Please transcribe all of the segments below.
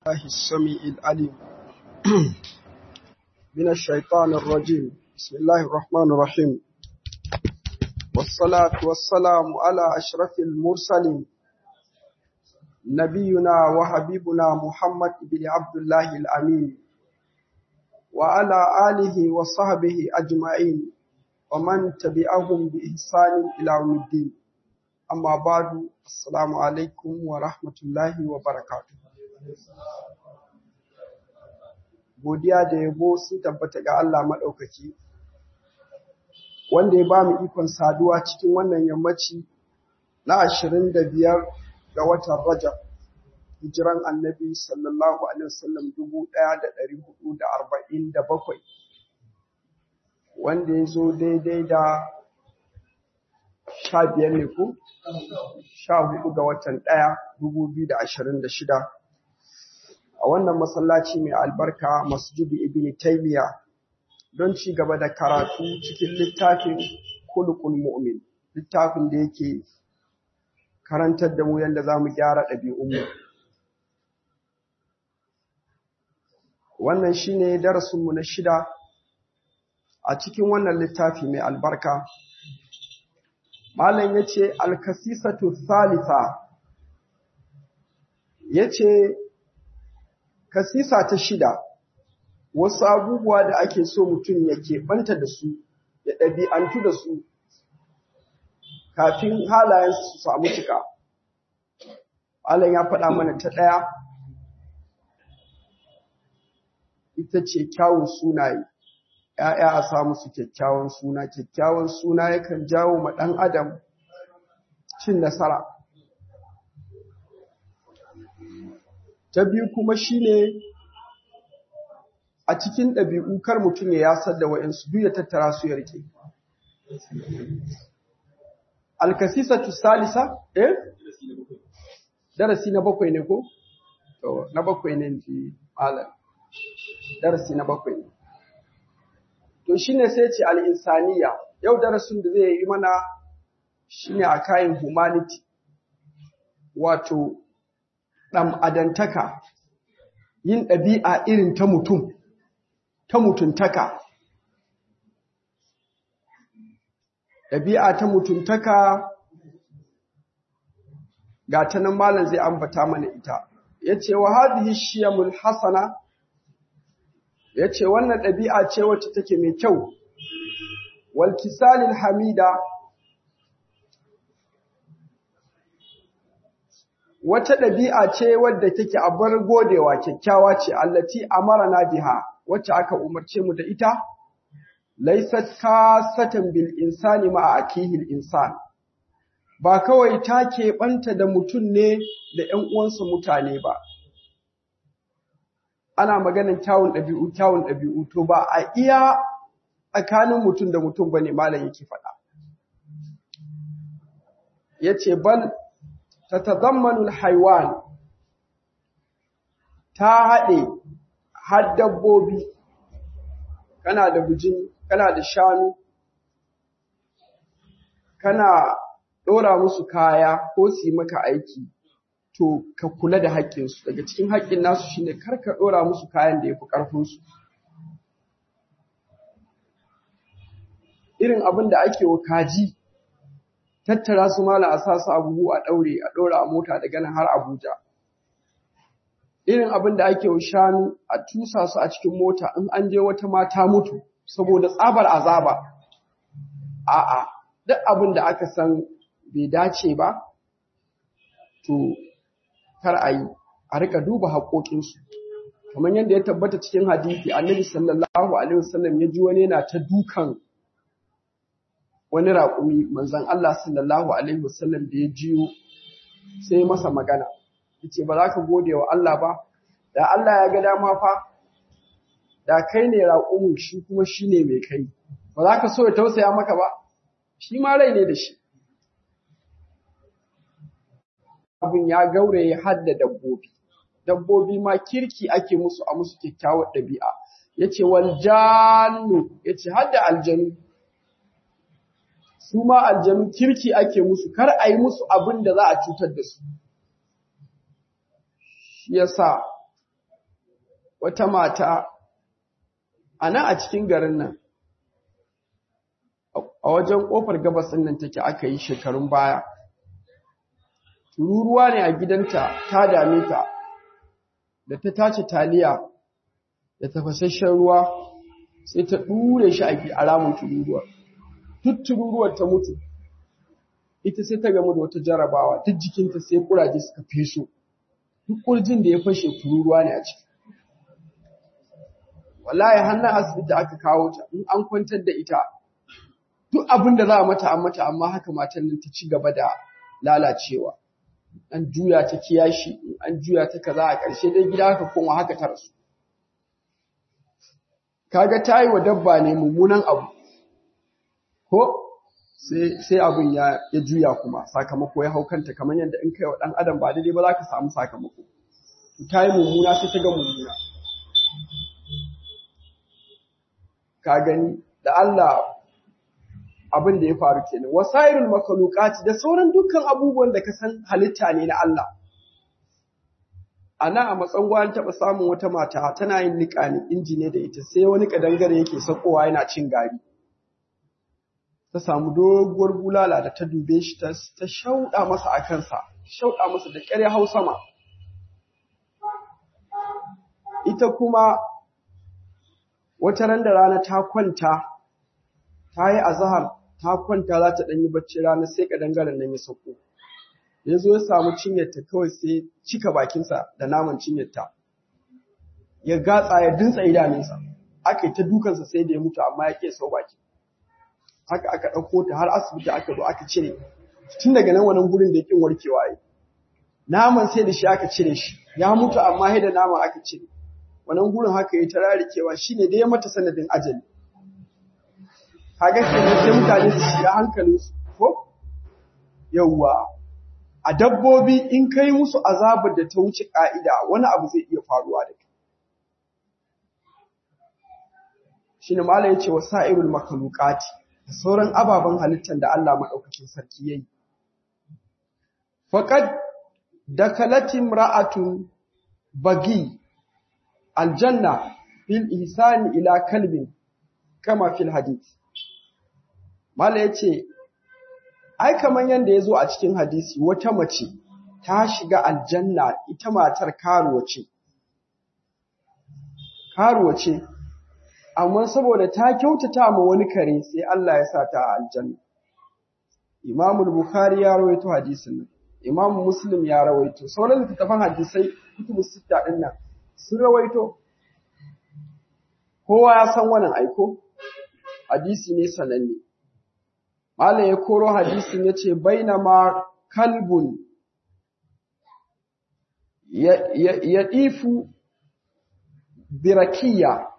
الله السميع العليم من الشيطان الرجيم بسم الله الرحمن الرحيم والصلاة والسلام على أشرف المرسلين نبينا وحبيبنا محمد بن عبد الله الأمين وعلى آله وصحبه أجمعين ومن تبعهم بإحسان إلى يوم الدين أما بعد السلام عليكم ورحمة الله وبركاته godiya da yabo sun tabbata ga Allah maɗaukaki, wanda ya ba mu ikon saduwa cikin wannan yammaci na ashirin da biyar ga watan Rajab, hijiran annabi sallallahu Alaihi wasallam dubu ɗaya da ɗari hudu da arba'in da bakwai, wanda ya zo daidai da sha biyar ne ko? Sha hudu ga watan ɗaya dubu biyu da ashirin da shida. a wannan masallaci mai albarka masjidu ibn taymiya don ci gaba da karatu cikin littafin kulukul mu'min littafin da yake karantar da mu yadda za mu gyara ɗabi'unmu wannan shine darasinmu na shida a cikin wannan littafi mai albarka malam ya ce alkasisatu thalitha ya ce kasisa ta shida wasu abubuwa da ake so mutum ya keɓanta da su ya ɗabi'antu da su kafin halayensu su samu cika Allah ya faɗa mana ta ɗaya ita ce kyawun sunaye ‘ya'ya a samu su kyakkyawan suna kyakkyawan suna yakan jawo ma ɗan adam cin nasara ta biyu kuma shine a cikin ɗabi'u kar mutum ya yasar da wa'insu duk ya tattara su ya rike alkasisatu salisa eh darasi na bakwai ne ko to na bakwai ne ji malam darasi na bakwai ne to shine sai ce al-insaniya yau darasin da zai yi mana shine a kayan humanity wato ɗan adantaka yin ɗabi'a irin ta mutum, ta mutuntaka. Ɗabi'a ta mutuntaka ga ta nan malam zai ambata mana ita. Ya ce, wa hadhihi shiyamul hasana, ya ce, wannan ɗabi'a ce wacce take mai kyau, wal kisalil hamida, wata ɗabi'a ce wadda take a bar godewa kyakkyawa ce allati amarana biha wacce aka umarce mu da ita laysat kasatan bil insani ma akihi insan ba kawai ta keɓanta da mutum ne da ƴan uwansa mutane ba ana maganin kyawun ɗabi'u kyawun ɗabi'u to ba a iya tsakanin mutum da mutum bane malam yake faɗa yace bal tatadammanu alhaywan ta haɗe har dabbobi kana da bujin kana da shanu kana ɗora musu kaya ko su yi maka aiki to ka kula da haƙƙinsu daga cikin haƙƙin nasu shine kar ka ɗora musu kayan da ya fi ƙarfinsu irin abin da ake wa kaji tattara su mala a sa su a buhu a ɗaure a ɗora a mota daga nan har Abuja. Irin abin da ake wa shanu a tusa su a cikin mota in an je wata mata mutu saboda tsabar azaba. A'a, duk abin da aka san bai dace ba, to kar a yi, a rika duba haƙoƙinsu. Kamar yadda ya tabbata cikin hadisi, Annabi sallallahu alaihi wasallam ya ji wani yana ta dukan wani raƙumi manzon Allah sallallahu alaihi wasallam da ya jiyo sai masa magana yace ba za ka gode wa Allah ba da Allah ya ga dama fa da kai ne raƙumin shi kuma shine mai kai ba za ka so ya tausaya maka ba shi ma rai ne da shi abin ya gauraye har da dabbobi dabbobi ma kirki ake musu a musu kyakkyawar ɗabi'a yace wal jannu yace har da aljanu su ma aljanu kirki ake musu kar a yi musu abin da za a cutar da su shi yasa wata mata a nan a cikin garin nan a wajen ƙofar gabas ɗin nan take aka yi shekarun baya tururuwa ne a gidanta ta dame ta da ta tace taliya da tafasasshen ruwa sai ta ɗure shi a ramin tururuwar duk tururuwar ta mutu ita sai ta gamu da wata jarabawa duk jikinta sai kuraje suka feso duk kurjin da ya fashe tururuwa ne a ciki wallahi hannun asibiti aka kawo ta in an kwantar da ita duk abin da za a mata an mata amma haka matan nan ta ci gaba da lalacewa an juya ta kiyashi an juya ta kaza a ƙarshe dai gida haka koma haka ta rasu kaga ta yi wa dabba ne mummunan abu ko sai abin ya juya kuma sakamako ya hau kanta kamar yadda in kai wa ɗan adam ba daidai ba za ka samu sakamako ta yi mummuna sai ta ga mummuna ka gani da Allah abin da ya faru kenan wasairul makhluqati da sauran dukkan abubuwan da ka san halitta ne na Allah ana a matsango an taɓa samun wata mata tana yin niƙa ne inji ne da ita sai wani kadangare yake sakowa yana cin gari ta samu doguwar bulala da ta dube shi ta shauɗa masa a kansa shauɗa masa da ƙyar hau sama ita kuma wata ran da rana ta kwanta ta yi azahar ta kwanta za ta ɗan yi bacci rana sai kadangaren nan ya sauko ya zo ya samu cinyarta kawai sai cika bakinsa da naman cinyarta ya gatsa ya dintsa idanunsa aka yi ta dukansa sai da ya mutu amma ya ke sau baki haka aka ɗauko ta har asibiti aka zo aka cire tun daga nan wannan gurin da ya ƙin warkewa yi naman sai da shi aka cire shi ya mutu amma sai da naman aka cire wannan gurin haka ya ta rarikewa shine da ya mata sanadin ajali kaga kenan sai mutane su shiga hankalinsu ko yawwa a dabbobi in kai musu azabar da ta wuce ƙa'ida wani abu zai iya faruwa da kai. Shi ne Malam ya ce wa sa'irul makalukati da sauran ababen halittar da Allah maɗaukakin sarki ya yi. Faƙad da kalatin ra'atun bagi aljanna fil ihsani ila kalbin kama fil hadith. Malam ya ce, ai kamar yadda ya zo a cikin hadisi wata mace ta shiga aljanna ita matar karuwa ce karuwa ce amma saboda ta kyautata ma wani kare sai Allah ya sa ta a aljanna Imam Bukhari ya rawaito hadisin nan Imam Muslim ya rawaito sauran littattafan hadisai kutubu sita din nan sun rawaito kowa ya san wannan aiko hadisi ne sananne Malam ya koro hadisin ya ce, Bainama kalbun ya ɗifu birakiya,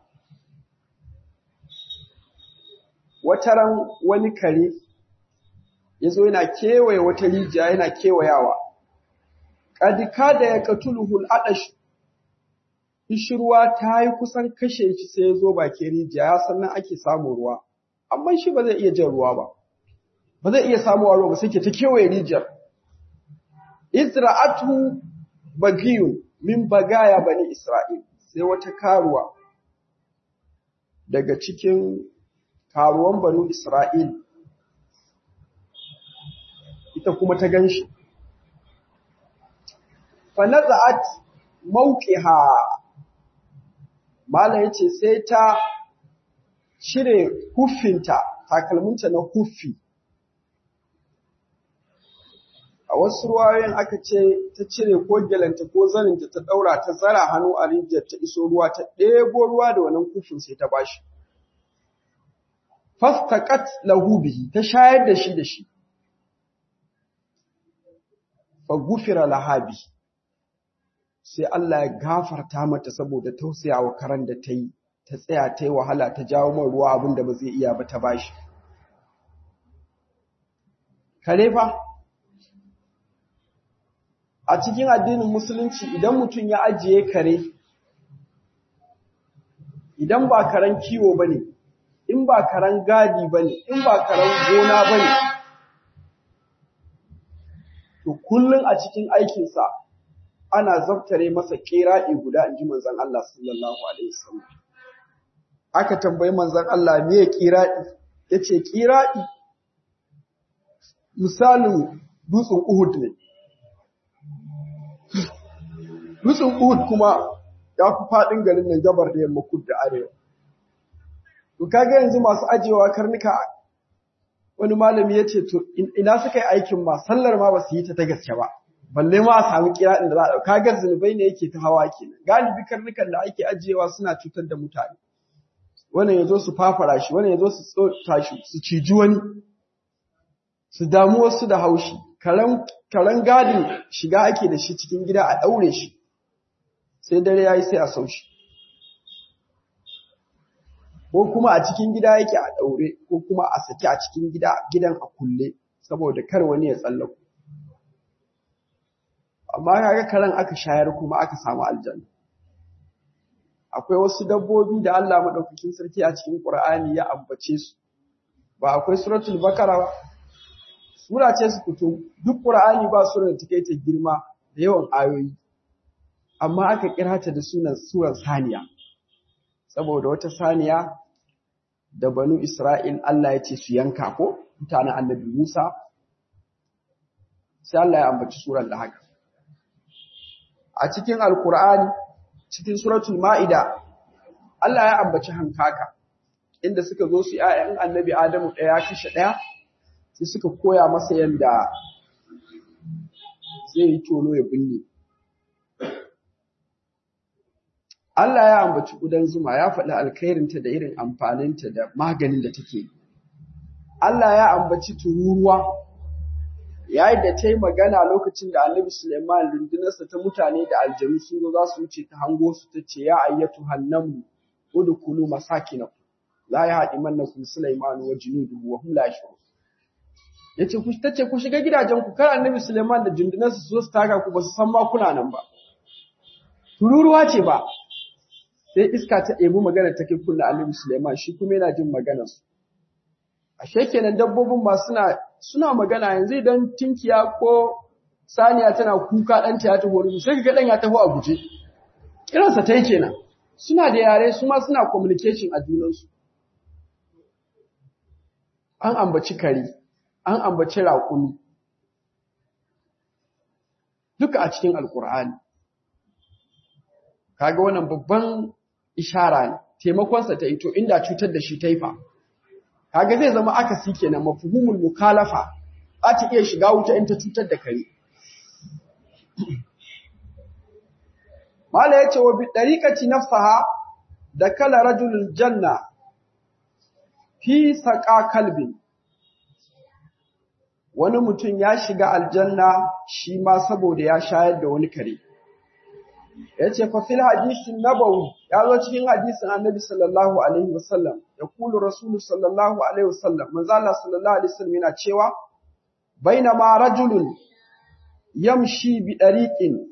wataran wani kare ya zo yana kewaye wata rijiya yana kewayawa, ƙadika da ya katuluhul aɗash, ishirwa ta yi kusan kashe shi sai ya zo bakin rijiya, ya sannan ake samun ruwa, amma shi ba zai iya jan ruwa ba. ba zai iya samuwa ruwa ba sai ke ta kewaye rijiyar. Isra'atu bagiyun min bagaya bani Isra'il, sai wata karuwa daga cikin karuwan banu Isra'il, ita kuma ta gan shi. Fanaza'at mauƙiha, Malam ya ce sai ta cire huffinta, takalminta na huffi. a wasu ruwayoyin aka ce ta cire ko gelanta ko zaninta ta ɗaura ta zara hannu a rijiyar ta iso ruwa ta ɗebo ruwa da wannan kufin sai ta bashi. Fastaqat lahu bihi ta shayar da shi da shi. Fa gufira lahabi sai Allah ya gafarta mata saboda tausayawa karan da ta yi ta tsaya ta yi wahala ta jawo man ruwa abin da ba zai iya ba ta bashi. Kare fa a cikin addinin musulunci idan mutum ya ajiye kare idan ba karen kiwo bane in ba karen gadi bane in ba karen gona bane to kullun a cikin aikinsa ana zaftare masa kira'i guda in ji manzon Allah sallallahu alaihi wasallam aka tambayi manzon Allah me ya kira'i yace kira'i misalin dutsen Uhud ne dutsen Uhud kuma ya fi faɗin garin nan gabar da yamma kud da arewa to kaga yanzu masu ajewa karnuka wani malami ya ce to ina suka yi aikin ma sallar ma ba su yi ta ta gaske ba balle ma a samu kira da za a ɗauka kaga zunubai ne yake ta hawa kenan galibi karnukan da ake ajiyewa suna cutar da mutane wannan ya zo su fafara shi wannan ya zo su tsota shi su ciji wani su damu wasu da haushi karen gadin shiga ake da shi cikin gida a ɗaure shi sai dare ya yi sai a sau shi ko kuma a cikin gida yake a ɗaure ko kuma a saki a cikin gida gidan a kulle saboda kar wani ya tsallako amma kaga karen aka shayar kuma aka samu aljanna akwai wasu dabbobi da Allah madaukakin sarki a cikin Qur'ani ya ambace su ba akwai suratul bakara ba sura ce su fito duk Qur'ani ba sura da take ta girma da yawan ayoyi amma aka kira ta da sunan suran saniya saboda wata saniya da banu Isra'il Allah ya ce su yanka ko mutanen annabi Musa sai Allah ya ambaci suran da haka a cikin alkur'ani cikin suratul ma'ida Allah ya ambaci hankaka inda suka zo su ‘ya'yan annabi Adamu ɗaya kashe ɗaya sai suka koya masa yadda zai yi tono ya binne. Allah ya ambaci ƙudan zuma ya faɗi alkhairinta da irin amfaninta da maganin da take. Allah ya ambaci tururuwa yayin da ta yi magana lokacin da annabi Suleiman rundunarsa ta mutane da aljanu sun zo za su wuce ta hango su ta ce ya ayyatu hannamu udkhulu masakinakum la yahdimannakum Sulaiman wa junuduhu wa hum la yashurun yace ku tace ku shiga gidajen ku kar annabi Suleiman da rundunarsa su zo su taka ku ba su san ma kuna nan ba tururuwa ce ba sai iska ta ɗebi magana ta kai kullu annabi Suleiman shi kuma yana jin maganar su ashe kenan dabbobin ma suna suna magana yanzu idan tinkiya ko saniya tana kuka ɗanta ya taho rubu sai kaga ɗan ya taho a guje kiransa ta yi kenan suna da yare su ma suna communication a junansu an ambaci kare an ambaci raƙumi duka a cikin alkur'ani kaga wannan babban ishara ne taimakonsa ta ito inda cutar da shi ta yi fa kaga zai zama akasi kenan mafhumul mukalafa za ta iya shiga wuta in ta cutar da kare mala yace wa bi dariqati nafsaha da kala rajulul janna fi saqa kalbin wani mutum ya shiga aljanna shi ma saboda ya shayar da wani kare yace fa fil hadisin nabawi ya zo cikin hadisin annabi sallallahu alaihi wasallam ya kulu rasulu sallallahu alaihi wasallam manzo Allah sallallahu alaihi wasallam yana cewa bainama rajulun yamshi bi dariqin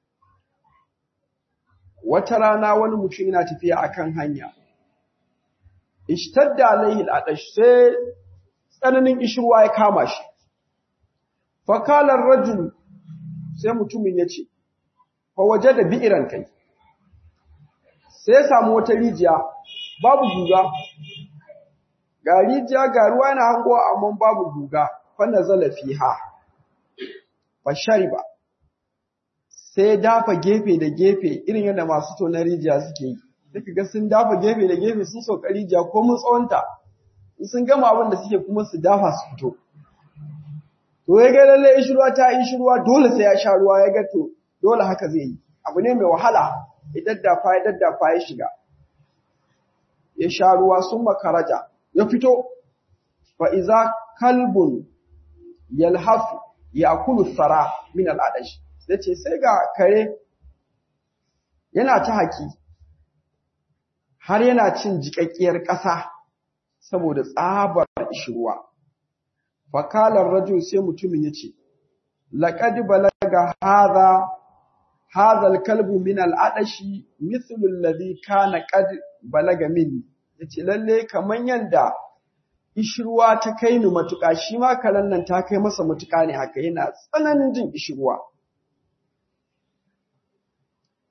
wata rana wani mutum yana tafiya akan hanya ishtadda alaihi al'adash sai tsananin ishirwa ya kama shi fa qala ar-rajul sai mutumin yace fa wajada bi'ran kai sai ya samu wata rijiya babu guga ga rijiya ga ruwa yana hango amma babu guga fa nazala fiha fa shariba sai dafa gefe da gefe irin yadda masu tona rijiya suke yi duka ga sun dafa gefe da gefe sun sauka rijiya ko mun tsawonta in sun gama abin da suke kuma su dafa su fito to ya ga lalle ishirwa ta ishirwa dole sai ya sha ruwa ya ga to dole haka zai yi abu ne mai wahala ya daddafa ya daddafa ya shiga ya sha ruwa sun makaraja ya fito fa iza kalbun yalhafu yakulu sara min al'adash sai ce sai ga kare yana ta haki har yana cin jikakkiyar ƙasa saboda tsabar ishirwa fakalar rajul sai mutumin yace laqad balaga hadha hadha alkalbu min al'adashi mithlu alladhi kana qad balaga min yace lalle kaman yanda ishirwa ta kai ni matuƙa shi ma kalan nan ta kai masa matuƙa ne haka yana tsananin jin ishirwa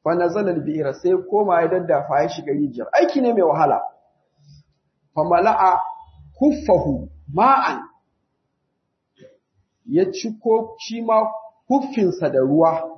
fa nazala al-bi'ra sai koma ya daddafa ya shiga rijiyar aiki ne mai wahala fa mala'a kuffahu ma'an ya ciko shi ma kuffinsa da ruwa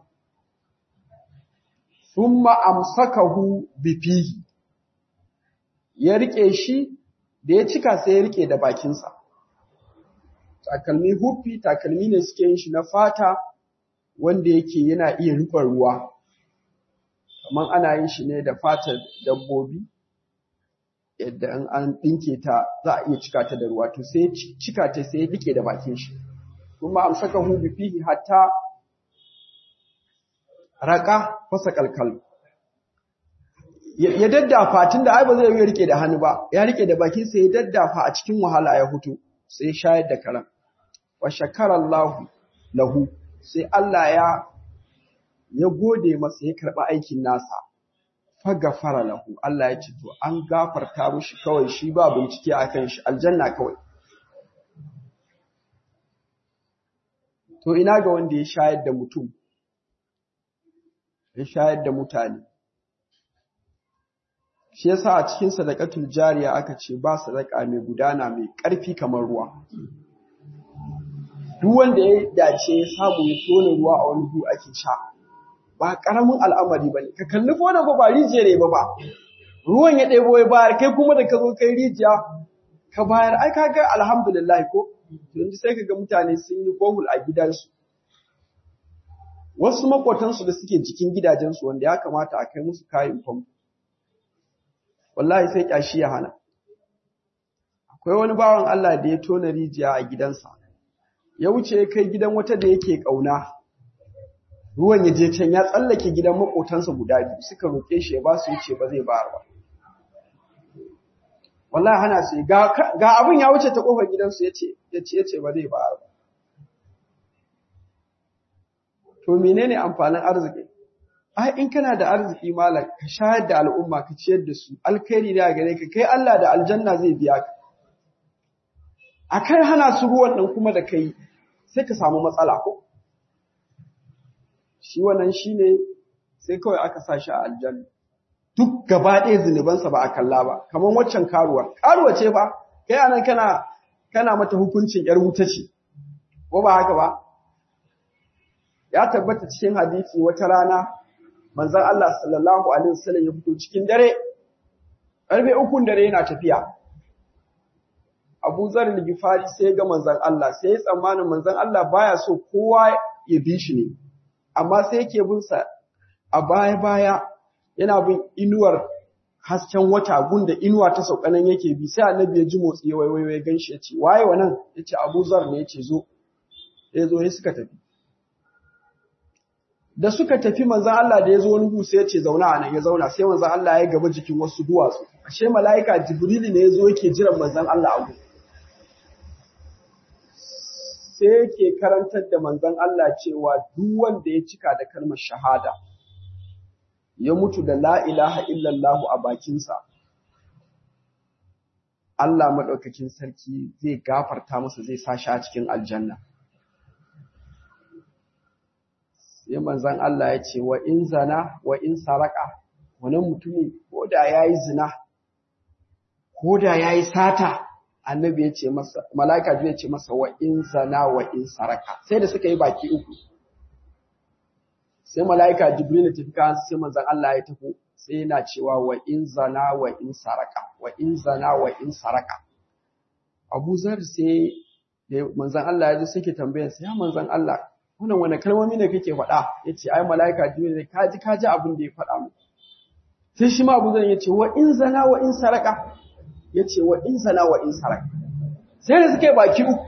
thumma amsakahu bifihi ya rike shi da ya cika sai ya rike da bakinsa takalmi huffi takalmi ne suke yin shi na fata wanda yake yana iya riƙon ruwa kamar ana yin shi ne da fatar dabbobi yadda in an ɗinke ta za a iya cika ta da ruwa to sai cika ta sai ya rike da bakin shi kuma amsakahu bifihi hatta raka fasa kalkal ya daddafa tunda ai ba zai yi rike da hannu ba ya rike da bakin sa ya daddafa a cikin wahala ya hutu sai ya shayar da karam wa shakara Allah lahu sai Allah ya ya gode masa ya karba aikin nasa fa gafara lahu Allah ya ce to an gafarta mishi kawai shi ba bincike akan shi aljanna kawai to ina ga wanda ya shayar da mutum ya shayar da mutane shi yasa a cikin sadaqatul jariya aka ce ba sadaka mai gudana mai ƙarfi kamar ruwa duk wanda ya dace ya samu ya tona ruwa a wani gu ake sha ba karamin al'amari bane ka kalli fa wannan ba rijiya ne ba ba ruwan ya ɗebo ya bayar kai kuma da ka zo kai rijiya ka bayar ai kaga alhamdulillah ko yanzu sai kaga mutane sun yi bohul a gidansu wasu makotansu da suke jikin gidajensu wanda ya kamata a kai musu kayan famfo wallahi sai kyashi ya hana akwai wani bawan Allah da ya tona rijiya a gidansa ya wuce ya kai gidan wata da yake kauna ruwan ya je can ya tsallake gidan makotansa guda biyu suka roke shi ya ba su yace ba zai bayar ba wallahi hana su ga ga abin ya wuce ta kofar gidansu yace yace yace ba zai bayar ba to menene amfanin arziki ai in kana da arziki malam ka shayar da al'umma ka ciyar da su alkhairi ne a gare ka kai Allah da aljanna zai biya ka akai hana su ruwan nan kuma da kai sai ka samu matsala ko shi wannan shine sai kawai aka sa shi a aljanna duk gaba ɗaya zunubansa ba a kalla ba kamar waccan karuwa karuwa ce ba kai anan kana kana mata hukuncin yar wuta ce ko ba haka ba ya tabbata cikin hadisi wata rana manzon Allah sallallahu alaihi wasallam ya fito cikin dare karfe ukun dare yana tafiya Abu Zar al-Ghifari sai ga manzon Allah sai ya tsammanin manzon Allah baya so kowa ya bi shi ne amma sai yake bin sa a baya baya yana bin inuwar hasken wata gunda inuwa ta saukanan yake bi sai annabi ya ji motsi ya waiwayo ya ganshi ya ce waye wannan yace Abu Zar ne yace zo ya zo sai suka tafi da suka tafi manzan Allah da ya zo wani gusa ya ce zauna a nan ya zauna sai manzan Allah ya gaba jikin wasu duwatsu ashe mala'ika jibrili ne ya zo yake jiran manzan Allah a gudu sai yake karantar da manzan Allah cewa duk wanda ya cika da kalmar shahada ya mutu da la ilaha illallah a bakinsa Allah maɗaukakin sarki zai gafarta masa zai sa shi a cikin aljanna sai manzon Allah ya ce wa in zana wa in saraka wannan mutumin ko da yayi zina ko da yayi sata annabi ya ce masa malaika ya ce masa wa in zana wa in saraka sai da suka yi baki uku sai malaika jibril ya tafi kan sai manzon Allah ya tafi sai yana cewa wa in zana wa in saraka wa in zana wa in saraka Abu Zar sai manzon Allah ya ji suke tambayar sai ya manzon Allah wannan wani kalmomi ne kake faɗa yace ai malaika jibril ne kaji kaji abin da ya faɗa mu sai shi ma Abu Zar yace wa in zana wa in saraka yace wa in zana wa in saraka sai da suke baki uku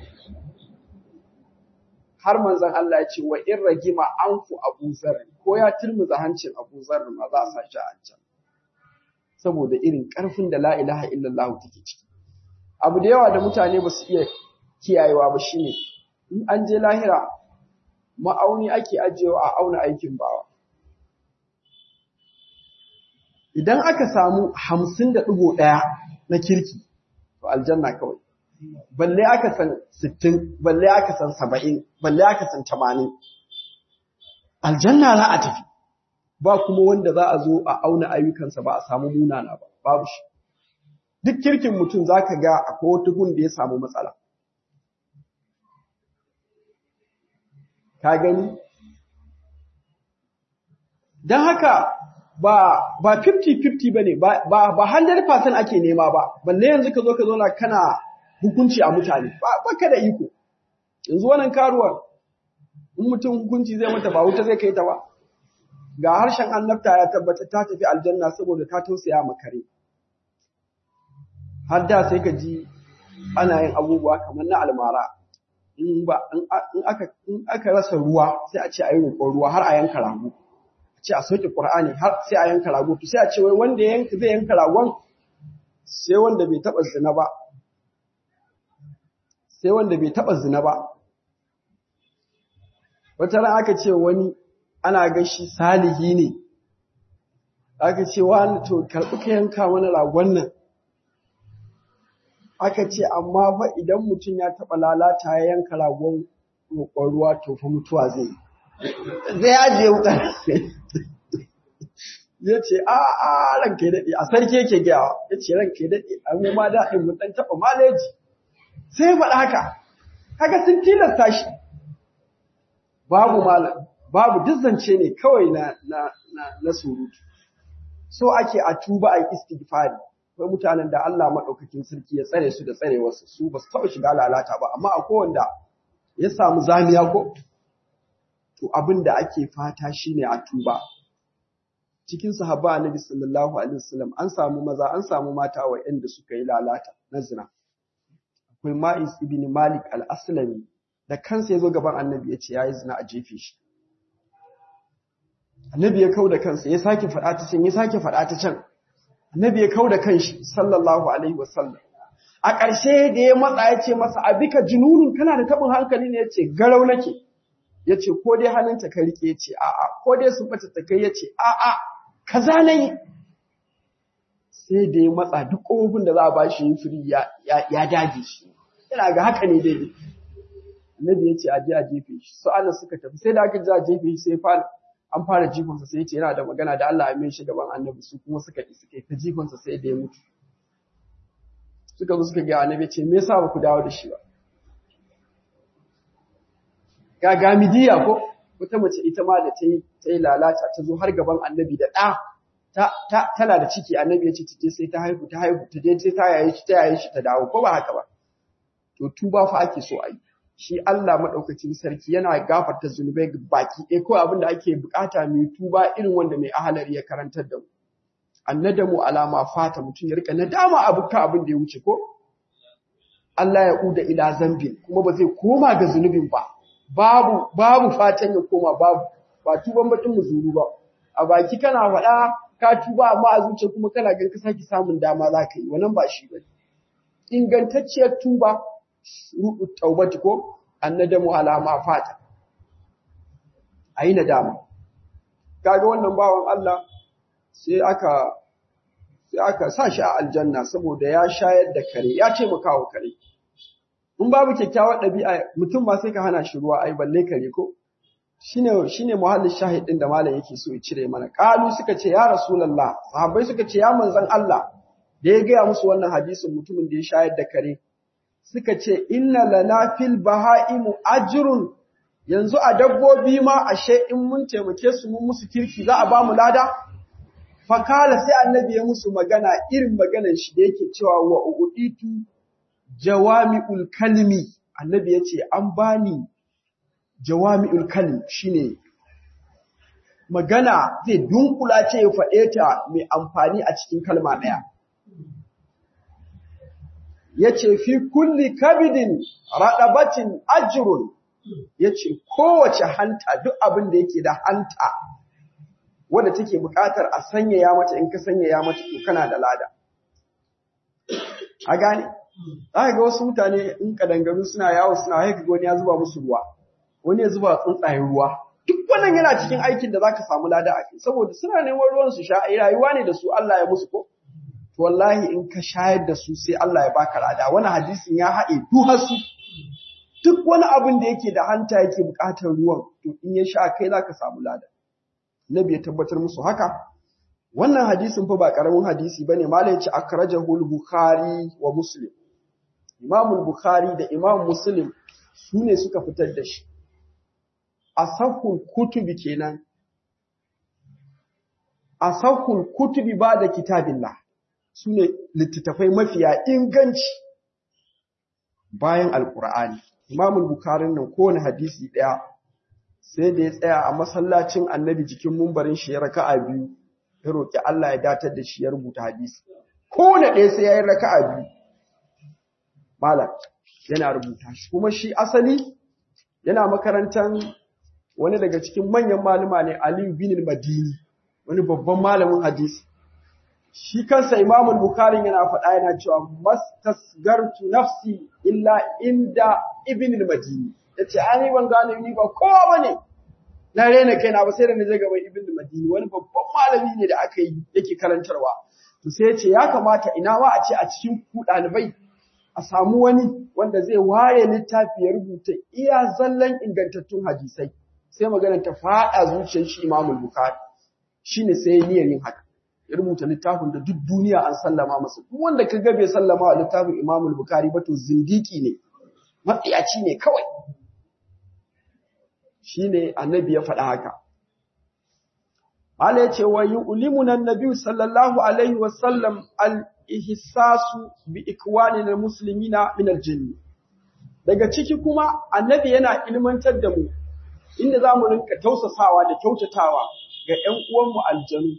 har manzon Allah ya ce wa in ragima anfu Abu Zar ko ya turmuza hancin Abu Zar ma za a sa shi a can saboda irin karfin da la ilaha illallah take ciki abu da yawa da mutane ba su iya kiyayewa ba shine in an je lahira ma'auni ake ajiyewa a auna aikin bawa. Idan aka samu hamsin da ɗigo ɗaya na kirki, to aljanna kawai. Balle aka san sittin, balle aka san saba'in, balle aka san tamanin. Aljanna za a tafi. ba kuma wanda za a zo a auna ayyukansa ba a samu munana ba babu shi duk kirkin mutum za ka ga akwai wata gun da ya samu matsala ka gani don haka ba ba 50-50 ba ne ba ba 100% ake nema ba balle yanzu ka zo ka zo na kana hukunci a mutane ba ka da iko yanzu wannan karuwar in mutum hukunci zai mata ba wuta zai kai ta ba ga harshen annabta ya tabbata ta tafi aljanna saboda ta tausaya ma kare har da sai ka ji ana yin abubuwa kamar na almara in ba in aka in aka rasa ruwa sai a ce a yi roƙon ruwa har a yanka rago a ce a soke qur'ani har sai a yanka rago to sai a ce wai wanda yanka zai yanka ragon sai wanda bai taba zina ba sai wanda bai taba zina ba wata ran aka ce wani ana ga shi salihi ne aka ce wani to karɓi ka yanka mana ragon nan aka ce amma fa idan mutum ya taɓa lalata ya yanka ragon roƙon ruwa to fa mutuwa zai zai ajiye wuƙar ya ce a a ranka ya daɗe a sarki yake gyawa ya ce ranka ya daɗe a mu ma daɗin mu ɗan taɓa maleji sai ya faɗa haka haka sun tilasta shi babu malam babu duk zance ne kawai na na na, na surutu so ake a tuba a istighfari akwai mutanen da Allah madaukakin sarki ya tsare su da tsare wasu su ba su taɓa shiga lalata ba amma akwai wanda ya samu zamiya ko to abin da ake fata shine a tuba cikin sahaba annabi sallallahu alaihi wasallam an samu maza an samu mata waɗanda suka yi lalata na zina akwai Ma'is ibn Malik al-Aslami da kansa ya zo gaban annabi ya ce ya yi zina a jefe shi annabi ya kau da kansa ya sake faɗa ta can ya sake faɗa ta can annabi ya kau da kanshi sallallahu alaihi wasallam a ƙarshe da ya matsa ya ce masa abika jununun kana da taɓin hankali ne ya ce garau nake ya ce ko dai hannunta ka riƙe ya ce a'a ko dai sun bata ta kai ya ce a'a kaza na yi sai da ya matsa duk ƙofofin da za a ba shi yin firi ya dage shi yana ga haka ne daidai annabi ya ce a je a jefe shi su ana suka tafi sai da aka je a jefe shi sai fara an fara jifansa sai ya ce yana da magana da Allah ya mai shi gaban annabi su kuma suka yi suka yi ta jifansa sai da ya mutu suka zo suka ga annabi ce me yasa ba ku dawo da shi ba ga gamidiya ko wata mace ita ma da ta yi ta yi lalata ta zo har gaban annabi da ɗa ta ta tana da ciki annabi ya ce ta je sai ta haihu ta haihu ta je sai ta yaye shi ta yaye shi ta dawo ko ba haka ba to tuba fa ake so a yi shi Allah maɗaukacin sarki yana gafarta zunubai baki ɗaya ko abin da ake bukata mai tuba irin wanda mai ahalari ya karantar da mu. Annadamu alama fata mutum ya rika nadama abu ka abin da ya wuce ko? Allah ya uda ila zambin kuma ba zai koma ga zunubin ba. Babu babu fatan ya koma babu ba tuban baɗin muzuru ba. A baki kana faɗa ka tuba amma a zuciya kuma kana gan ka sake samun dama za ka yi wannan ba shi ba. Ingantacciyar tuba ruɗu taubati ko annadamu alama fata ayi nadama kaga wannan bawan Allah sai aka sai aka sa shi a aljanna saboda ya shayar da kare ya taimaka wa kare in babu kyakkyawar ɗabi'a mutum ba sai ka hana shi ruwa ai balle kare ko shine shine muhallin shahidin da malam yake so ya cire mana qalu suka ce ya rasulullah sahabbai suka ce ya manzon Allah da ya gaya musu wannan hadisin mutumin da ya shayar da kare suka ce inna lana fil baha'imu ajrun yanzu a dabbobi ma ashe in mun taimake su mun musu kirki za a ba mu lada fakala sai annabi ya musu magana irin maganar shi da yake cewa wa uditu jawami'ul kalmi annabi ya ce an bani jawami'ul kalmi shine magana zai dunkula ce ya faɗe ta mai amfani a cikin kalma ɗaya yace fi kulli kabidin radabatin ajrun yace kowace hanta duk abin da yake da hanta wanda take buƙatar a sanyaya mata in ka sanyaya mata to kana da lada a gane zaka ga wasu mutane in kadangaru suna yawo suna haika wani ya zuba musu ruwa wani ya zuba tsuntsayen ruwa duk wannan yana cikin aikin da zaka samu lada a kai saboda suna neman ruwan su sha ai rayuwa ne da su Allah ya musu ko to wallahi in ka shayar da su sai Allah ya baka lada wani hadisin ya haɗe duhar su duk wani abin da yake da hanta yake buƙatar ruwan to in ya sha kai zaka samu lada nabi ya tabbatar musu haka wannan hadisin fa ba karamin hadisi bane malai ya ce akrajahu al-bukhari wa muslim imam bukhari da imam muslim su ne suka fitar da shi asahul kutubi kenan asahul kutubi ba da kitabillah su ne littattafai mafiya inganci bayan alkur'ani imamul bukarin nan kowane hadisi ɗaya sai da ya tsaya a masallacin annabi jikin mumbarin shi ya raka'a biyu ya roƙi Allah ya datar da shi ya rubuta hadisi kowane ɗaya sai ya yi raka'a biyu malam yana rubuta shi kuma shi asali yana makarantar wani daga cikin manyan malama ne Aliyu bin Madini wani babban malamin hadisi shi kansa Imam Bukhari yana faɗa yana cewa mastasgartu nafsi illa inda Ibn al-Madini yace ani ban gane ni ba kowa bane na rena kaina ba sai da naje gaban Ibn al-Madini wani babban malami ne da aka yi yake karantarwa to sai yace ya kamata ina ma a ce a cikin ku ɗalibai a samu wani wanda zai ware littafi ya rubuta iya zallan ingantattun hadisai sai magana ta faɗa zuciyar shi Imam Bukhari shine sai niyyar yin haka ya rubuta littafin da duk duniya an sallama masa duk wanda ka ga bai sallama wa littafin Imam Bukhari ba to zindiki ne matsiyaci ne kawai shine annabi ya faɗa haka Allah ya ce wa yu'limuna an-nabi sallallahu alaihi wa sallam al-ihsasu bi ikwanina muslimina min al-jinn daga ciki kuma annabi yana ilmantar da mu inda zamu rinka tausasawa da kyautatawa ga ƴan uwanmu aljanu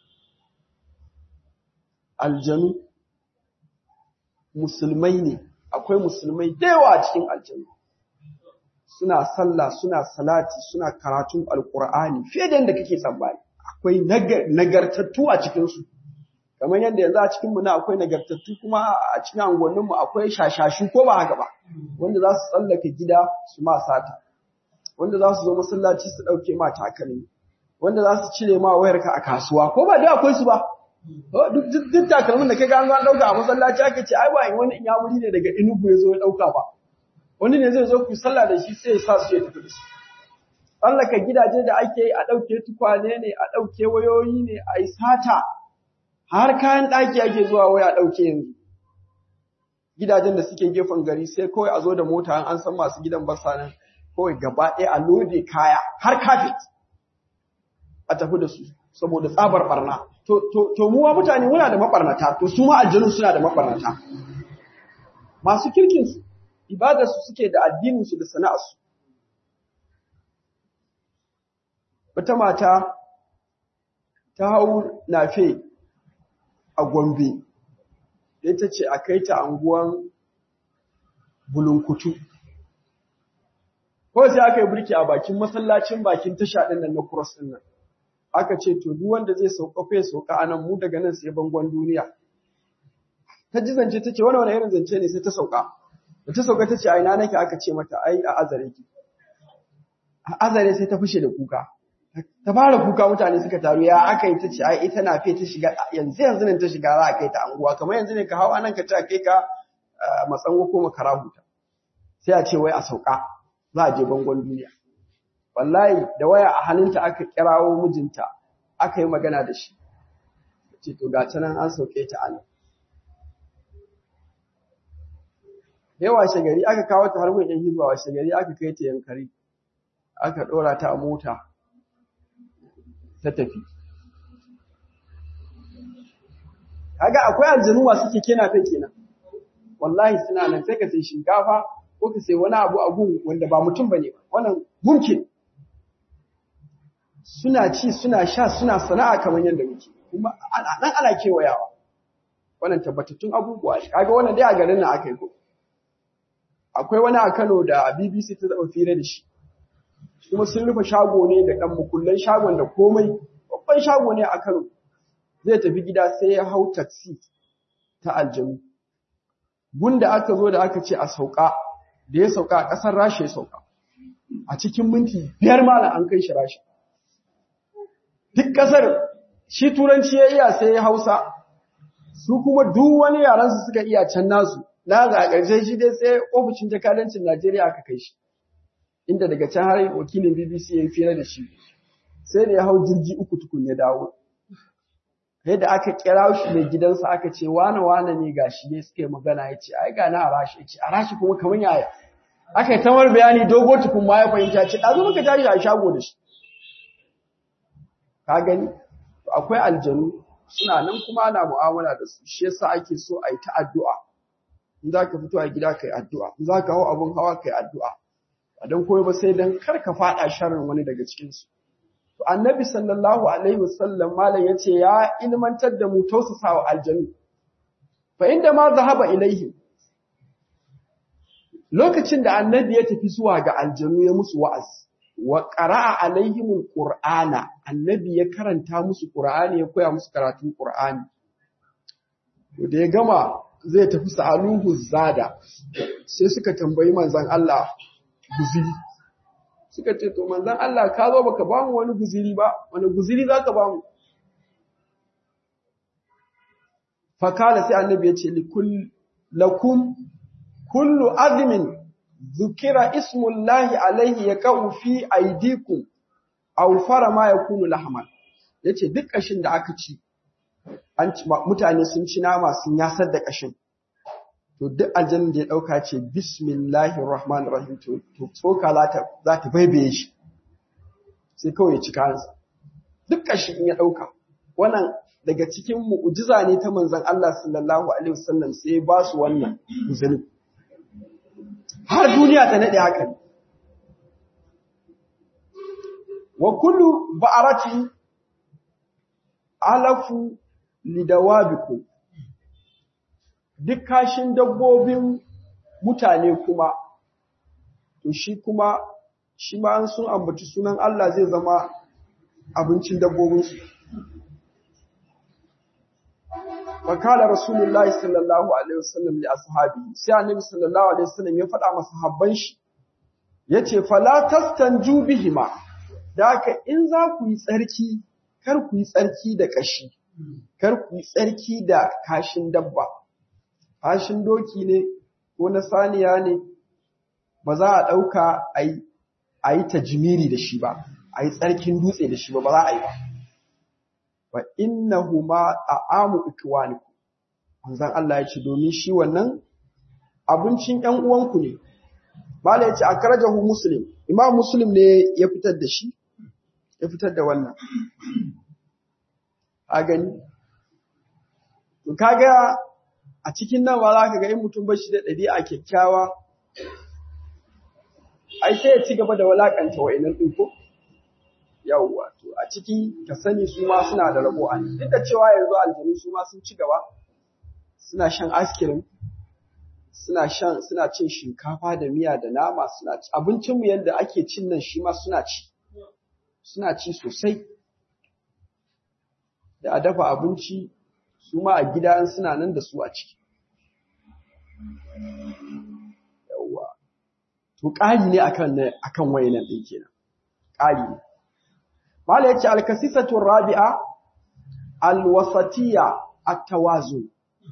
aljanu musulmai ne akwai musulmai da yawa a cikin aljanu suna sallah suna salati suna karatun alkur'ani fiye da yadda kake tsammani akwai nagartattu a cikinsu kamar yadda yanzu a cikinmu na akwai nagartattu kuma a cikin angoninmu akwai shashashu ko ba haka ba wanda za su tsallaka gida su ma sata wanda za su zo masallaci su ɗauke ma takalmi wanda za su cire ma wayarka a kasuwa ko ba da akwai su ba duk takalmin da kaga an zo an dauka a masallaci aka ce ai ba wani in ya wuri ne daga Enugu ya zo ya dauka ba wani ne zai zo ku sallah da shi sai ya sa su ya tafi da su tsallaka gidaje da ake yi a ɗauke tukwane ne a ɗauke wayoyi ne a yi sata har kayan ɗaki ake zuwa waya ɗauke yanzu gidajen da suke gefen gari sai kawai a zo da mota an san masu gidan basa nan kawai gaba ɗaya a lode kaya har kafet a tafi da su saboda tsabar barna to to to muwa mutane muna da mabarnata to su ma aljanu suna da mabarnata masu kirkin su ibadar su suke da addinin su da sana'ar su wata mata ta hau nafe a Gombe ita ce a kai ta anguwan bulunkutu ko sai aka yi birki a bakin masallacin bakin tasha ɗin nan na cross ɗin nan aka ce to duk wanda zai sauka fa ya sauka anan mu daga nan sai bangon duniya ta ji zance ta ce wani wani irin zance ne sai ta sauka da ta sauka ta ce a ina nake aka ce mata ai a azare ki a azare sai ta fushe da kuka ta fara kuka mutane suka taru ya aka yi ta ce ai ita na fe ta shiga yanzu yanzu ne ta shiga za a kai ta anguwa kamar yanzu ne ka hau anan ka ta kai ka matsango ko makara huta sai a ce wai a sauka za a je bangon duniya wallahi da waya a hannunta aka kirawo mijinta aka yi magana da shi ce to ga nan an sauke ta anan yawa shagari aka kawo ta har mun yan hizba wa shagari aka kai ta yankari aka dora ta a mota ta tafi kaga akwai aljanu masu keke na kai kenan wallahi suna nan sai ka sai shinkafa ko ka sai wani abu a gun wanda ba mutum bane wannan mumkin suna ci suna sha suna sana'a kamar yadda muke kuma nan ana kewayawa wannan tabbatattun abubuwa ne kaga wannan dai a garin nan aka yi ko akwai wani a Kano da BBC ta zaba fira da shi kuma sun rufe shago ne da dan mukullan shagon da komai babban shago ne a Kano zai tafi gida sai ya hau taxi ta aljanu gunda aka zo da aka ce a sauka da ya sauka a ƙasar Rasha ya sauka a cikin minti biyar malam an kai shi Rasha duk ƙasar shi turanci ya iya sai ya hausa su kuma duk wani yaransu suka iya can nasu na ga ƙarshe shi dai sai ofishin jakadancin Najeriya aka kai shi inda daga can har wakilin BBC ya yi fira da shi sai da ya hau jirgi uku tukun ya dawo yadda aka kira shi mai gidansa aka ce wane wane ne gashi ne suka yi magana ya ce ai ga na arashi ya ce arashi kuma kamar yaya aka yi tamar bayani dogo tukun ma ya fahimta ce ɗazu muka tashi a shago da shi ka gani akwai aljanu suna nan kuma ana mu'amala da su shi yasa ake so a yi ta addu'a in za ka fito a gida ka yi addu'a in za ka hau abin hawa ka yi addu'a a don koyo ba sai don kar ka faɗa sharrin wani daga cikinsu to annabi sallallahu alaihi wasallam malam ya ce ya ilmantar da mu tausasawa aljanu fa inda ma zahaba ilaihim lokacin da annabi ya tafi zuwa ga aljanu ya musu wa'azi wa qara'a alaihimul qur'ana annabi ya karanta musu qur'ani ya koya musu karatun qur'ani to da ya gama zai tafi sa'aluhu zada sai suka tambayi manzon Allah guziri suka ce to manzon Allah ka zo baka ba mu wani guziri ba wani guziri zaka ba mu fakala sai annabi ya ce likul lakum kullu azmin zukira ismullahi alaihi ya ka'u fi aidikum aw fara ma yakunu lahman yace duk kashin da aka ci an mutane sun ci nama sun yasar da kashin to duk aljanna da ya dauka ce bismillahir rahmanir rahim to tsoka za ta za ta baibaye shi sai kawai ya ci kansa duk kashin in ya dauka wannan daga cikin mu'jiza ne ta manzon Allah sallallahu alaihi wasallam sai ba su wannan uzuri har duniya ta nade haka wa kullu ba'arati alafu lidawabikum duk kashin dabbobin mutane kuma to shi kuma shi ma an sun ambaci sunan Allah zai zama abincin dabbobinsu fakala rasulullahi sallallahu alaihi wasallam li ashabi sai annabi sallallahu alaihi wasallam ya faɗa masa habban shi yace fala tastanju bihima daka in za ku yi tsarki kar ku yi tsarki da kashi kar ku yi tsarki da kashin dabba kashin doki ne ko na saniya ne ba za a ɗauka a yi tajimiri da shi ba a yi tsarkin dutse da shi ba ba za a yi ba wa innahuma ta'amu ikwanikum manzon Allah ya ce domin shi wannan abincin ƴan uwanku ne mala ya ce akrajahu muslim imam muslim ne ya fitar da shi ya fitar da wannan a gani to kaga a cikin nan ba za ka ga in mutum ba shi da ɗabi'a kyakkyawa ai sai ya ci gaba da walakanta wa'annan ɗin ko yawwa to a ciki ka sani su ma suna da rabo a duk da cewa yanzu aljanu su ma sun ci gaba suna shan askirin suna shan suna cin shinkafa da miya da nama suna ci abincin mu yanda ake cin nan shi ma suna ci suna ci sosai da a dafa abinci su ma a gida suna nan da su a ciki yawwa to ƙari ne akan akan wayannan ɗin kenan ƙari ne Mala yace al-kasisatu rabi'a al-wasatiyya at-tawazun.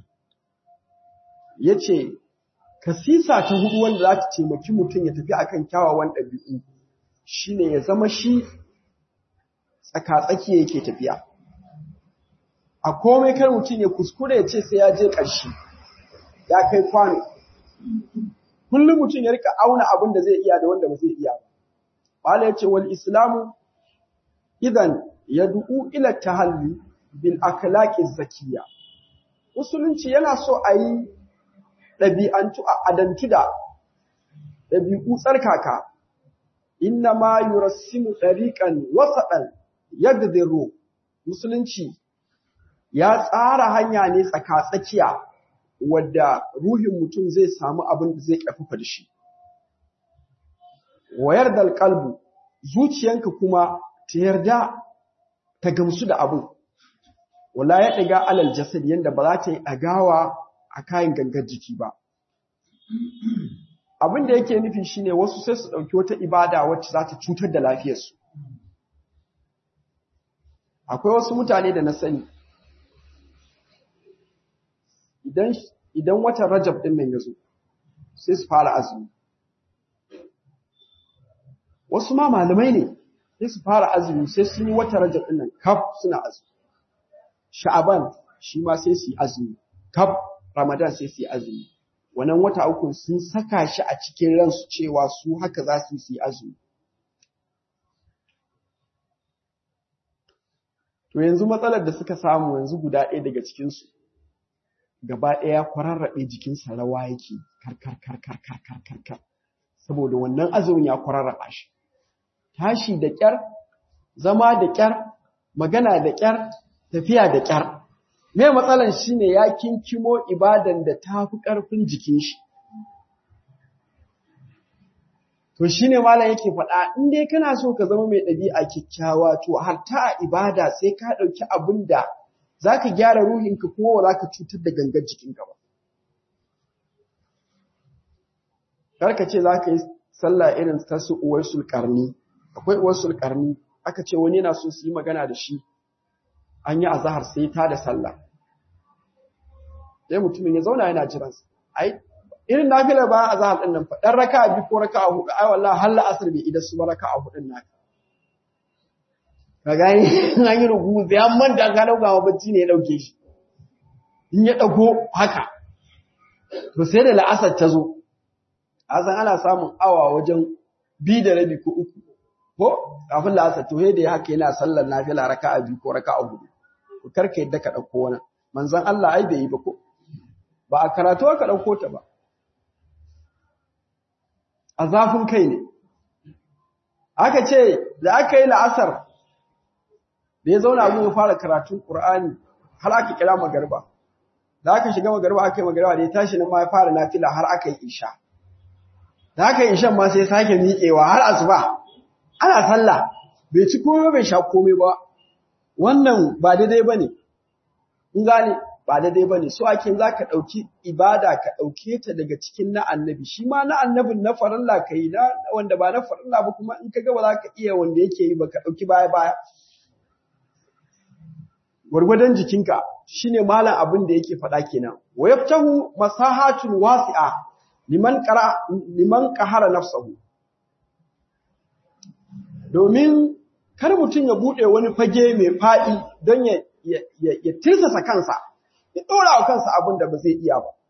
Yace kasisa ta hudu wanda za ta taimaki mutum ya tafi akan kyawawan ɗabi'u shine ya zama shi tsaka-tsaki yake tafiya. A komai kar mutum ya kuskure ya ce sai ya je ƙarshe, ya kai kwano. Kullum mutum ya rika auna abin da zai iya da wanda ba zai iya ba. Mala yace wal islamu idan yad'u ila tahalli bil akhlaqi zakiyya musulunci yana so a yi ɗabi'antu a adantu da ɗabi'u tsarkaka inna ma yurassimu ɗariƙan wasaɗan yagdiru musulunci ya tsara hanya ne tsaka-tsakiya wadda ruhin mutum zai samu abin da zai ƙarfafa da shi wayar da alƙalbu zuciyanka kuma ta yarda ta gamsu da abin wala ya ɗiga alal jasad yanda ba za ta yi ɗagawa a kayan gangar jiki ba abin da yake nufi shine wasu sai su ɗauki wata ibada wacce za ta cutar da lafiyarsu akwai wasu mutane da na sani idan idan watan rajab ɗin nan ya zo sai su fara azumi wasu ma malamai ne sai su fara azumi sai sun yi wata rajab din nan kaf suna azumi sha'aban shi ma sai su yi azumi kaf ramadan sai su yi azumi wannan wata uku sun saka shi a cikin ransu cewa su haka za su yi azumi to yanzu matsalar da suka samu yanzu guda ɗaya daga cikinsu gaba ɗaya kwararrabe jikinsa rawa yake karkar karkar karkar karkar saboda wannan azumin ya kwararraba shi tashi da ƙyar zama da ƙyar magana da ƙyar tafiya da ƙyar me matsalan shine ya kinkimo ibadan da ta fi ƙarfin jikin shi to shine malam yake faɗa in dai kana so ka zama mai ɗabi'a kyakkyawa to har ta ibada sai ka ɗauki abin da za ka gyara ruhinka kuma ba za ka cutar da gangar jikinka ba kar ka ce za ka yi sallah irin ta su uwar sulƙarni akwai uwar sulƙarni aka ce wani yana so su yi magana da shi an yi azahar sai ta da sallah sai mutumin ya zauna yana jiran ai irin nafila bayan azahar din nan fa dan raka'a bi ko raka'a hudu ai wallahi har la'asar bai idan su ba raka'a hudun naka ka gani an yi rugu sai an manta ka dauka ma bacci ne ya dauke shi in ya dago haka to sai da la'asar ta zo azan ana samun awa wajen bi da rabi ko uku ko kafin la'asar to da ya haka yana sallar nafila raka'a biyu ko raka'a hudu ku karka yadda ka dauko wani manzon Allah ai bai yi ba ko ba a karatu aka dauko ta ba a zafin kai ne aka ce da aka yi la'asar da ya zauna abin ya fara karatun Qur'ani har aka kira magarba da aka shiga magarba aka yi magarba da ya tashi nan ma ya fara nafila har aka yi isha da aka yi ishan ma sai sake miƙewa har asuba ana sallah bai ci komai bai sha komai ba wannan ba daidai bane in gane ba daidai bane so ake za ka ɗauki ibada ka ɗauke ta daga cikin na annabi shi ma na annabin na farilla ka yi na wanda ba na farilla ba kuma in ka ga ba za ka iya wanda yake yi ba ka ɗauki baya baya gwargwadon jikinka shine malam abin da yake faɗa kenan wa yaftahu masahatun wasi'a liman qara liman qahara nafsahu domin kar mutum ya bude wani fage mai faɗi don ya ya tirsasa kansa ya dora wa kansa abin da ba zai iya ba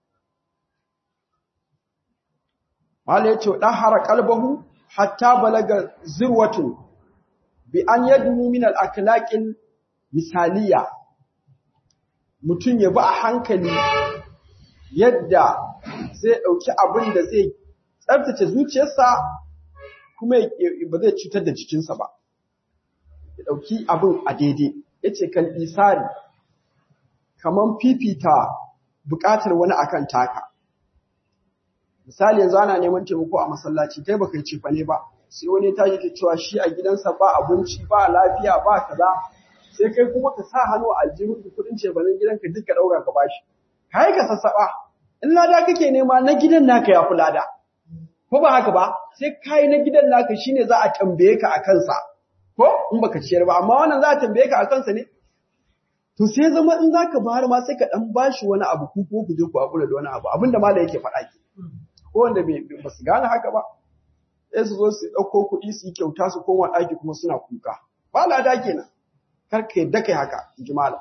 Mala ya ce, ɗahara kalbahu hatta balaga zirwatun bi an yadnu min al'akilaƙin misaliya, mutum ya bi a hankali yadda zai ɗauki abin da zai tsabtace zuciyarsa kuma ba zai cutar da jikinsa ba. Ya ɗauki abin a daidai, ya ce kan isari, kamar fifita buƙatar wani akan taka. misali yanzu ana neman taimako a masallaci kai baka yi cefane ba sai wani ta yi cewa shi a gidansa ba abinci ba lafiya ba kaza sai kai kuma ka sa hannu a aljihun da kudin cefanen gidanka duk ka daura ka bashi kai ka sassaba in lada kake nema na gidan naka ya fi lada ko ba haka ba sai kai na gidan naka shine za a tambaye ka a kansa ko in baka ciyar ba amma wannan za a tambaye ka a kansa ne to sai zama in zaka bayar ma sai ka dan bashi wani abu ku ko ku je ku hakura da wani abu abinda malai yake faɗa ke ko wanda ba su gane haka ba sai su zo su ɗauko kuɗi su yi kyauta su koma ɗaki kuma suna kuka ba lada kenan kar ka yadda kai haka jimala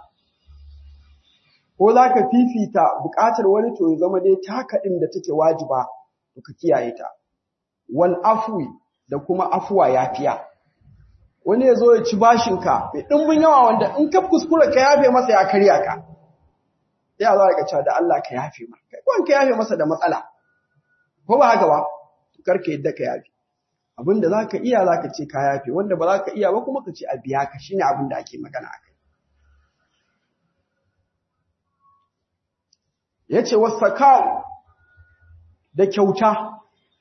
ko za ka fifita buƙatar wani to ya zama dai taka ɗin da take wajiba to ka kiyaye ta wal afwi da kuma afuwa yafiya wani ya zo ya ci bashinka mai ɗimbin yawa wanda in ka kuskura ka yafe masa ya karya ka ya za ka cewa da Allah ka yafe ma kai ko ka yafe masa da matsala ko ba haka ba karka yadda ka yafi abin da za ka iya za ka ce ka yafi wanda ba za ka iya ba kuma ka ce a biya ka shine abin da ake magana a kai ya ce wasaka da kyauta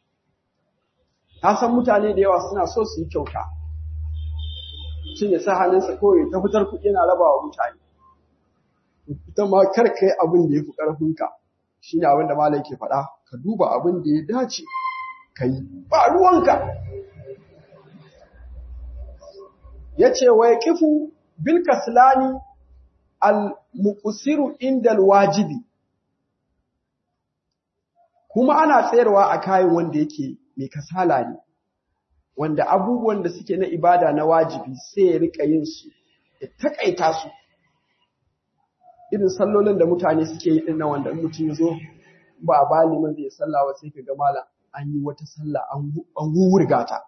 ta san mutane da yawa suna so su yi kyauta shi ya sa hannunsa kawai ta fitar kuɗi yana raba wa mutane ita ma kar ka yi abin da ya fi ƙarfinka shi ne abin da malai ke faɗa ka duba abin da ya dace ka yi ba ruwanka ya ce wa ya kifu bil kaslani al muqsiru indal wajibi kuma ana tsayarwa a kayan wanda yake mai kasala ne wanda abubuwan da suke na ibada na wajibi sai ya rika yin su ya takaita su irin sallolin da mutane suke yi din nan wanda mutum ya zo ba a bali man zai sallah ba sai ka ga malam an yi wata sallah an wurga ta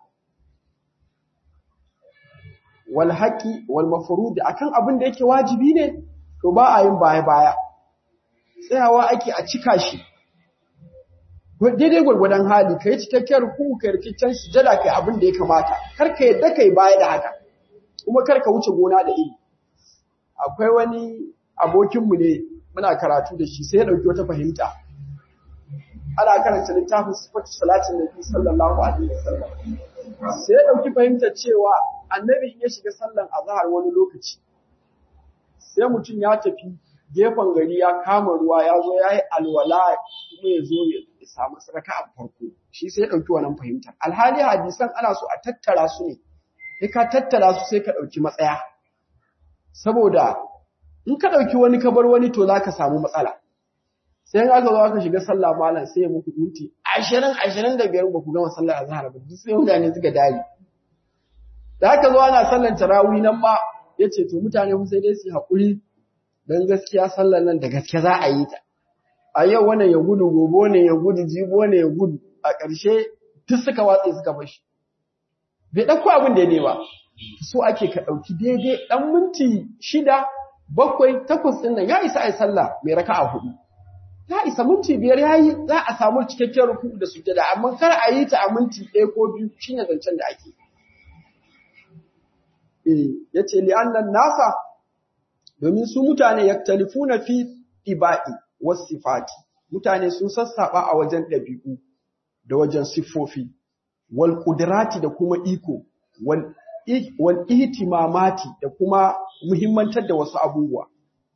wal haqi wal mafrud akan abin da yake wajibi ne to ba a yin baya baya tsayawa ake a cika shi daidai gwargwadon hali kai cikakken ruku kai rikicin sujada kai abin da ya kamata kar ka yadda kai baya da haka kuma kar ka wuce gona da iri akwai wani abokinmu ne muna karatu da shi sai ya dauki wata fahimta ana karanta littafin sifatu salatin nabi sallallahu alaihi wasallam sai ya dauki fahimtar cewa annabi ya shiga sallan azhar wani lokaci sai mutum ya tafi gefen gari ya kama ruwa ya zo ya yi alwala kuma ya zo ya samu saraka a farko shi sai ya ɗauki wannan fahimtar alhali hadisan ana so a tattara su ne sai ka tattara su sai ka ɗauki matsaya saboda in ka ɗauki wani ka bar wani to za ka samu matsala sai in aka zo aka shiga sallah malam sai ya muku minti ashirin ashirin da biyar ba ku gama sallah a zahar ba duk sai mutane suka dare da aka zo ana sallan tarawih nan ma ya ce to mutane sai dai su haƙuri don gaskiya sallar nan da gaske za a yi ta. A yau wannan ya gudu, gobe ne ya gudu, jibo ne ya gudu, a ƙarshe duk suka watse suka bashi. Bai ɗauko abin da ne ba, so ake ka ɗauki daidai ɗan minti shida, bakwai, takwas ɗin nan ya isa a yi sallah mai raka a hudu. Ya isa minti biyar ya yi za a samu cikakken ruku da sujada, amma kar a yi ta a minti ɗaya ko biyu shine zancen da ake. Eh, ya ce li'annan nasa domin su mutane yaktalifuna fi iba'i was sifati mutane sun sassaba a wajen ɗabi'u da wajen siffofi wal qudrati da kuma iko wal wal ihtimamati da kuma muhimmantar da wasu abubuwa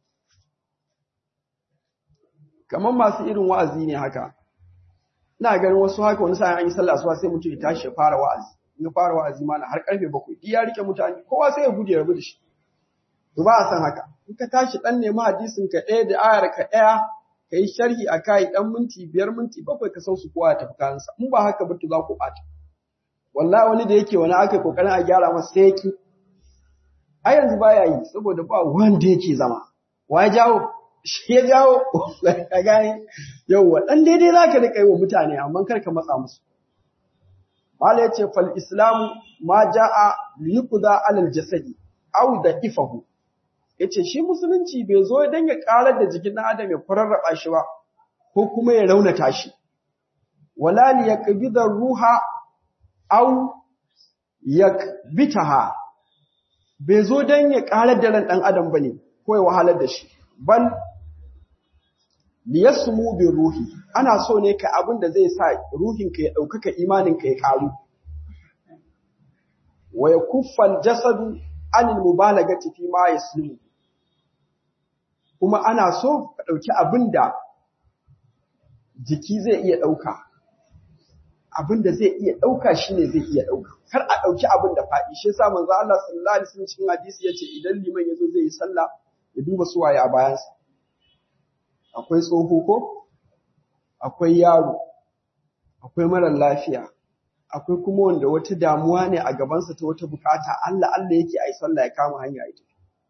kamar masu irin wa'azi ne haka ina ganin wasu haka wani sa'in an yi sallah suwa sai mutum ya tashi ya fara wa'azi in ya fara wa'azi ma har karfe bakwai ya rike mutane kowa sai ya gudu ya rabu da shi to ba a san haka in ka tashi dan nemi hadisin ka ɗaya da ayar ka ɗaya ka yi sharhi a kai ɗan minti biyar minti bakwai ka sausu kowa ya tafi kansa in ba haka ba to za ku ɓata wallahi wani da yake wani aka kokarin a gyara masa sai yaki a yanzu baya yi saboda ba wanda yake zama wa ya jawo shi ya jawo ka gane yauwa dan daidai zaka rika yi wa mutane amma kar ka matsa musu Mala ya ce, Fal Islamu ma ja'a liyukuda alal jasadi, au da ifahu. Ya ce, Shi musulunci bai zo don ya ƙarar da jikin ɗan adam ya kwararraba shi ba, ko kuma ya raunata shi. Wala li ya ruha au ya bitaha, bai zo don ya ƙarar da ran ɗan adam ba ne, ko ya wahalar da shi. Bal liyasmu bi ruhi ana so ne ka abin da zai sa ruhinka ya ɗaukaka imaninka ya ƙaru wa ya kuffal jasadu anil mubalagati fi ma yaslimu kuma ana so ka ɗauki abin da jiki zai iya ɗauka abin da zai iya ɗauka shine zai iya ɗauka kar a ɗauki abin da faɗi shi yasa manzo Allah sallallahu alaihi wasallam cikin hadisi yace idan liman yazo zai yi sallah ya duba suwaye a bayansa akwai tsoho ko akwai yaro akwai marar lafiya akwai kuma wanda wata damuwa ne a gabansa ta wata bukata Allah Allah yake ai sallah ya kama hanya ita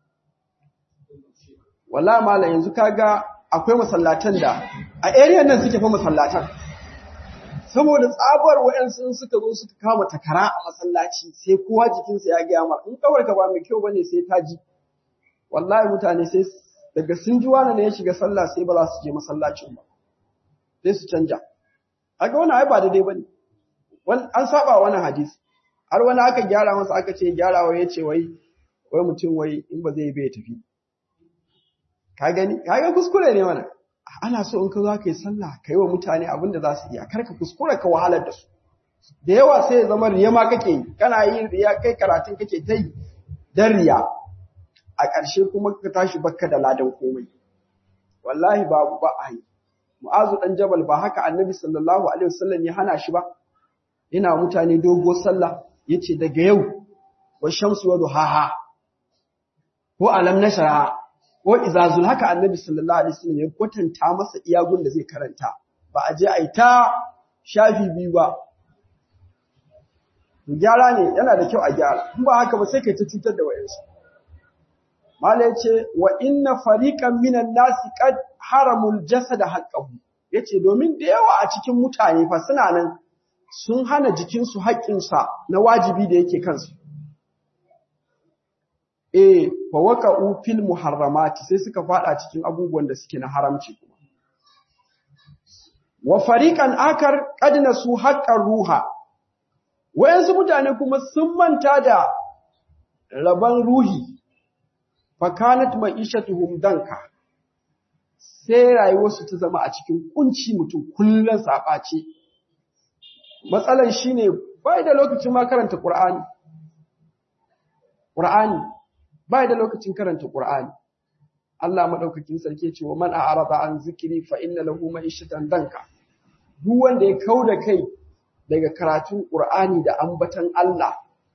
wallahi mallam yanzu kaga akwai masallatan da a area nan suke fa masallatan saboda tsabar wayansu suka zo suka kama takara a masallaci sai kowa jikinsa ya gaya mar in kawar ka ba mai kyau bane sai ta ji wallahi mutane sai daga sun ji wani ne ya shiga sallah sai ba za su je masallacin ba sai su canja haka wani ai ba daidai bane an saba wani hadisi har wani aka gyara masa aka ce gyarawa ya ce wai wai mutum wai in ba zai bai tafi ka gani kaga kuskure ne wannan ana so in ka zo ka yi sallah ka yi wa mutane abin da za su iya kar ka kuskura ka wahalar da su da yawa sai ya zama riya ma kake yi kana yin riya kai karatun kake ta yi dan riya a ƙarshe kuma ka tashi bakka da ladan komai wallahi babu ba a yi mu'azu dan jabal ba haka annabi sallallahu alaihi wasallam ya hana shi ba yana mutane dogo sallah yace daga yau wa shamsu wa duhaha ko alam nashra ko izazul haka annabi sallallahu alaihi wasallam ya kwatanta masa iyagun da zai karanta ba a je a yi ta shafi biyu ba gyara ne yana da kyau a gyara in ba haka ba sai kai ta cutar da wayansu mala yace wa inna fariqan minan nasi qad haramul jasad haqqahu yace domin da yawa a cikin mutane fa suna nan sun hana jikinsu haƙƙinsa na wajibi da yake kansu eh fa waqa'u fil muharramati sai suka fada cikin abubuwan da suke na haramci kuma wa fariqan akar qad nasu haqqar ruha wayansu mutane kuma sun manta da raban ruhi fa kanat ma'ishatuhum danka sai rayuwarsu ta zama a cikin kunci mutum kullun sabace matsalan shine bai da lokacin ma karanta qur'ani qur'ani bai da lokacin karanta qur'ani Allah madaukakin sarki ya ce wa man a'rada an zikri fa inna lahu ma'ishatan danka duk wanda ya kauda kai daga karatun Qur'ani da ambatan Allah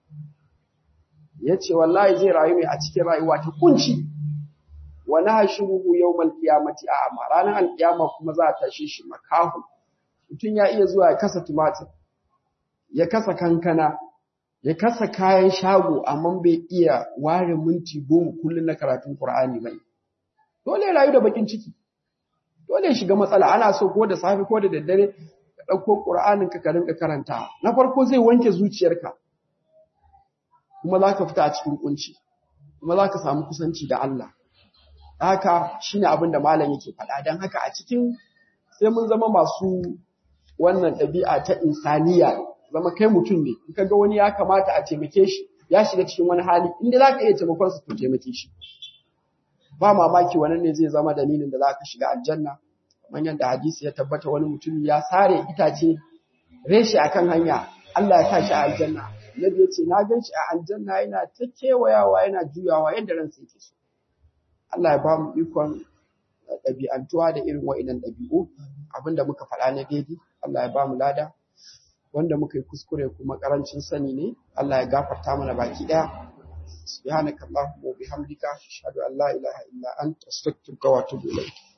yace wallahi zai rayu ne a cikin rayuwa ta kunci wa nahshuruhu yawmal qiyamati a'ma ranar alkiyama kuma za a tashe shi makahu mutun ya iya zuwa ya kasa tumatir ya kasa kankana ya kasa kayan shago amma bai iya ware minti goma kullun na karatun Qur'ani bai dole ya rayu da bakin ciki dole ya shiga matsala ana so ko da safe ko da daddare ka ɗauko ƙur'anin ka rinka karanta na farko zai wanke zuciyarka kuma za ka fita a cikin kunci kuma za ka samu kusanci da Allah haka shine abin da malam yake faɗa don haka a cikin sai mun zama masu wannan ɗabi'a ta insaniya zama kai mutum ne in ka ga wani ya kamata a taimake shi ya shiga cikin wani hali inda za ka iya taimakon su to taimake shi ba mamaki wannan ne zai zama dalilin da za ka shiga aljanna kamar yadda hadisi ya tabbata wani mutum ya sare itace reshe akan hanya Allah ya tashi a aljanna Nabi ya ce na gan shi a aljanna yana ta kewayawa yana juyawa yadda ransa yake so Allah ya ba mu ikon ɗabi'antuwa da irin wa'inan ɗabi'u abinda muka faɗa na daidai Allah ya ba mu lada wanda muka yi kuskure kuma ƙarancin sani ne Allah ya gafarta mana baki ɗaya سبحانك اللهم وبحمدك أشهد أن لا إله إلا أنت أستغفرك وأتوب إليك